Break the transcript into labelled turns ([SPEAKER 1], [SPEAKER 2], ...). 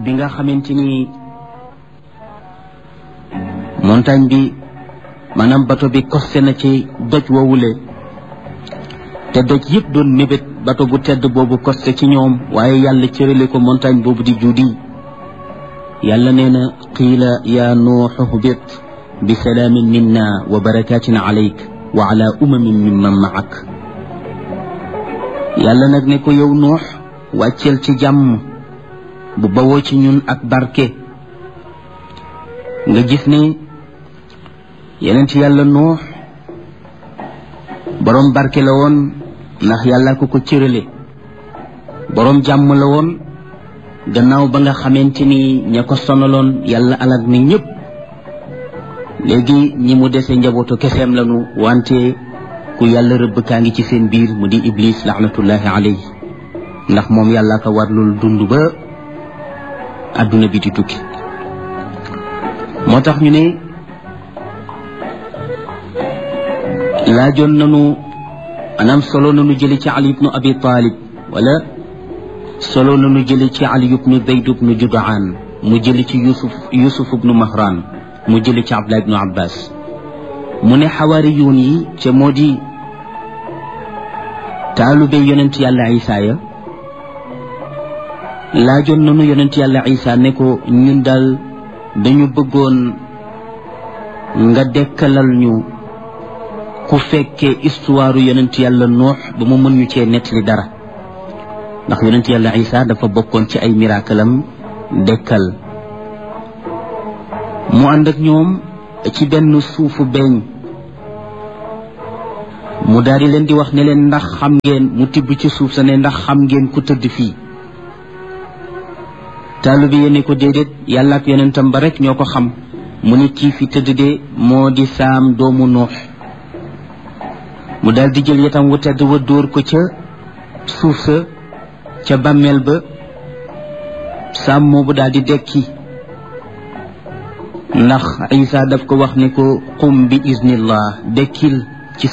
[SPEAKER 1] bi nga xamante ni montagne bi maanaam bato bi costé na ci doj woowule te doj yëpp doon mébét bato bu tedd boobu costé ci ñoom waaye yàlla cërale ko montagne boobu di juudi yàlla nee na qiila yaa nuuxu hbit bi salaamin minna wa barakatin alayk wa ala umamin mimman maak yàlla nag ne ko yow nuux wàcceel ci jàmm bu bawoo ci ñun ak barke nga gis ne yeneen ci yàlla nuux boroom barke la woon ndax yàlla ko ko cërale boroom jàmm la woon gannaaw ba nga xamante ni ña ko sonaloon yàlla alag ni ñëpp léegi ñi mu dese njabootu keseem lanu wante ku yàlla rëbb kaa ngi ci seen biir mu di iblis laxnatullahi alayhi ndax moom yàlla ko warlul dund ba adduna bi di tukki moo tax ñu ne laajoon nanu anam solo nanu jële ci ali ibnu abi talib wala solo nanu jële ci ali ibnu zayd ibnu judaan mu jële ci yusuf yusuf ibnu mahran mu jële ci abdullah ibnu abbas mu ne xawaariyuun yi ca moo di taalube yonent yàlla isa ya laajoon nanu yonent yàlla isa ne ko ñun daal dañu bëggoon nga dekkalal ñu ku fekkee histoire yonent yàlla noox ba mu mën ñu cee nettali dara ndax yonent yàlla isa dafa bokkoon ci ay miraakalam dekkal mu ànd ak ñoom ci benn suufu beeñ mu daal di leen di wax ne leen ndax xam ngeen mu tibb ci suuf sa ne ndax xam ngeen ku tëdd fii taalu bi yéene ko déedéet yàlla ak yonentam ba rek ñoo ko xam mu ne kii fi tëdd de moo di saam doomu nuux mu daal di jël yatam wu tedd wa dóor ko ca suuf sa ca bàmmeel ba saam moobu daal di dekki ndax isa daf ko wax ne ko qum bi iznillah dekkil